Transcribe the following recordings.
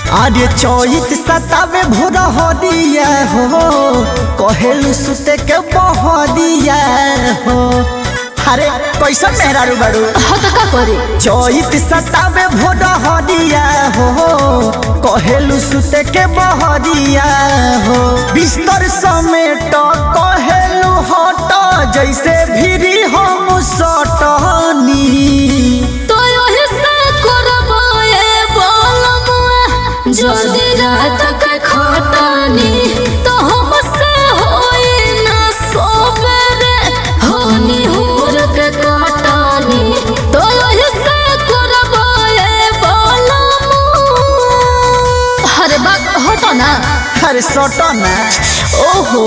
আরে চৈত সতাবে ভোর হরিয়া हो कहेलु सुते के बहरिया हो अरे कैसन मेहरारू बारू हाँ तो का करे चैत सतावे भोर हरिया हो कहेलु सुते के बहरिया हो बिस्तर समेट कहेलु हट जैसे भिरी हम सटनी तो यही से करबो ए बोलमुआ जल्दी रात के खटानी तो हमसे होई ना सोबरे होनी हुर के कटानी तो यही से करबो ए बोलमुआ अरे बात हटो ना अरे सटना ओहो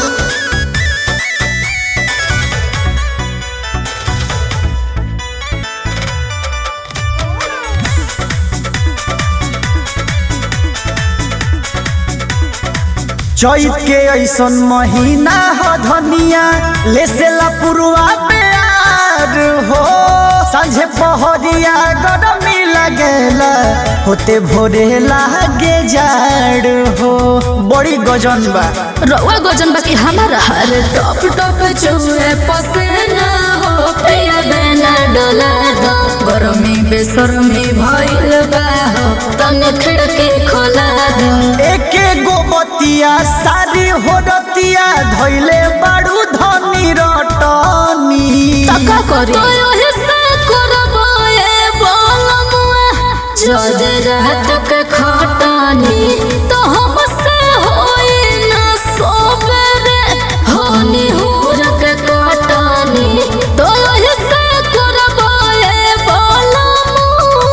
चैत के ऐसन महीना ह धनिया ले से पुरुआ प्यार हो सांझे पहरिया गरमी लगेला होते भोरे लागे जाड़ हो बड़ी गजन बा रउआ गजन बाकी हमारा हर टॉप टॉप चुए पसेना हो पिया बेना डोला दो गरमी बेसरमी भइल बा हो तने खिड़की खोला दो एके गो बतिया सारी हो रतिया धैले बाड़ू धनी रटनी तका करी तो यही से करबो ए बोलमुआ जद रात के खटानी तो हमसे होई ना सोबरे होनी हुर के कटानी तो यही से करबो ए बोलमुआ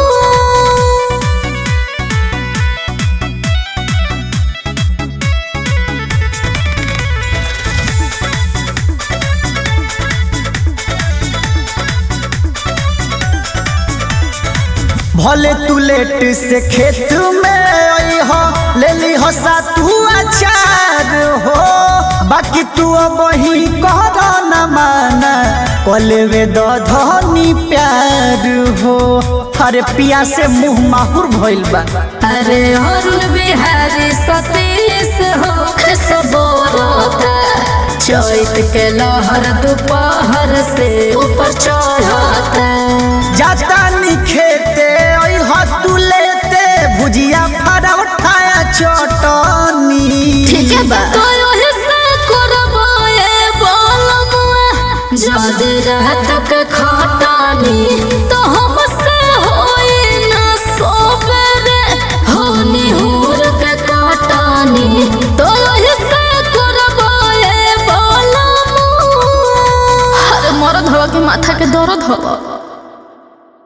भले तू लेट से खेत में आई हो ले ली हो सातू अचार हो बाकी तू अब ही कर न माना कलेवे द धनी प्यार हो अरे पिया से मुंह माहुर भइल बा अरे अरुण बिहारी सतीश हो खसबोरता चैत के लहर दोपहर से ऊपर चढ़ता जाता निखेते आई हो तू लेते भुजिया फरा उठाया चटनी ठीक है बा तो यही से करबो ए बोलमुआ जद रात के खटानी तो हमसे होई ना सोबरे होनी हुर के कटानी तो यही से करबो ए बोलमुआ अरे मरद हवा के माथा के दर्द हवा